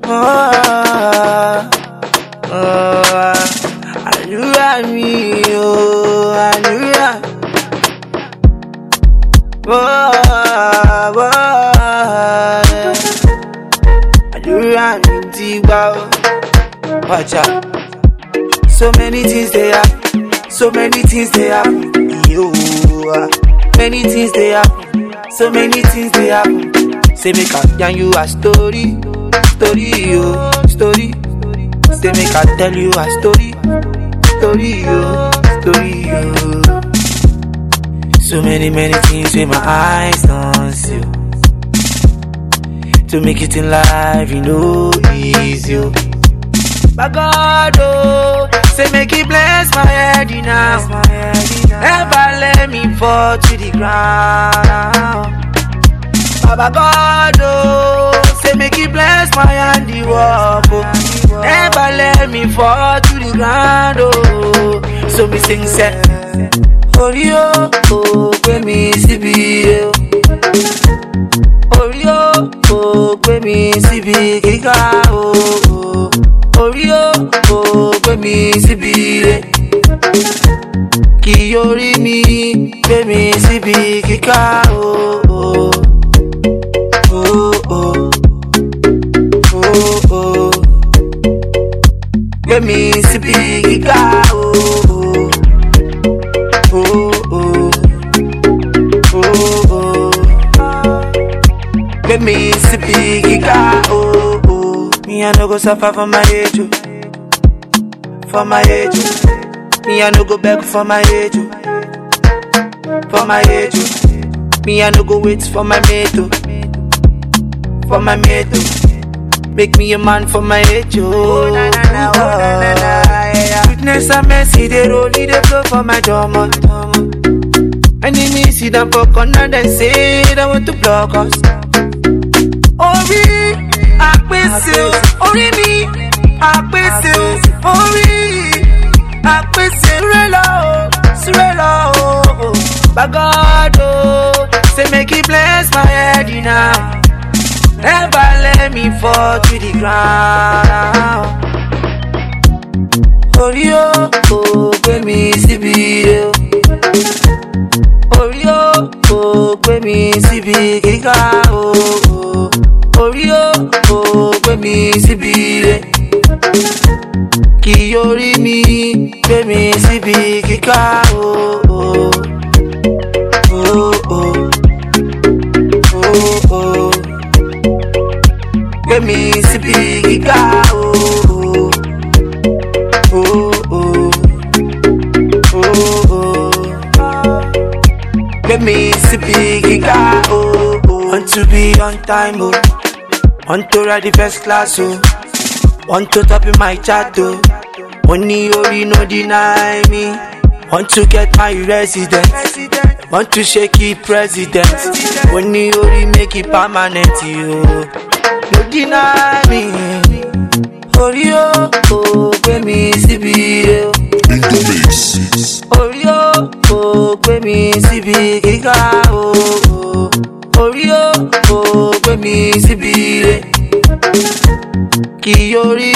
Oh, oh, àdúrà mi o, àdúrà. Oh, oh, àdúrà mi ti gbà o. Watch out. So many things they happen, so many things they happen. Yo, ah. many things they happen, so many things they happen. Say make I yarn you a story, story, yo, story. Say make I tell you a story, story, yo, story, yo. So many, many things with my eyes don't see. To make it in life, you know, easy. oh. By God, oh, say make it bless my head now. Never let me fall to the ground. Baba God, oh, say make it bless my handiwork, oh. Never let me fall to the ground, oh. So me sing say, Orí o, kò gbé mi síbi o. Orí o, kò gbé mi síbi gíga o. Orí o, kò gbé mi síbi re. Kì orí mi gbé mi síbi gíga o. Oh, oh, oh, oh. Gbé mi síbi gíga o. Oh, oh, oh, oh. Gbé mi síbi gíga o. Oh, Me I no go suffer for my age, oh. for my age. oh. Me I no go beg for my age, oh. for my age. oh. Me I no go wait for my mate, oh. for my mate. oh. Make me a man for my age, oh. na, na, na, oh, na, na, na, yeah. Goodness and mercy, they roll, they flow for my drama. Enemies see them for corner, then say they want to block us. Orí àpèsè o, orí mi àpèsè o, orí àpèsè súré lọ o, súré lọ o. By God o, say make he bless my head now. Never let me fall to the ground. Orí o, kò gbé mi síbi o. Orí o, kò gbé mi síbi gíga o. Orí o, kò gbé mi síbi re. Kì orí mi gbé mi síbi gíga o. Oh, oh, oh, oh. Gbé mi síbi gíga o. Oh, oh, oh, oh. Gbé mi síbi gíga o. Want to be on time o. Want to ride the first class o. Want to top in my chat o. Money orí no deny me. Want to get my residence. Want to shake it president. Money orí make it permanent yo. No deny me. Orí o, kò gbé mi síbi o. In the mix. Orí o, kò gbé mi síbi gíga o. Orí o, kò gbé mi síbi re. Kì orí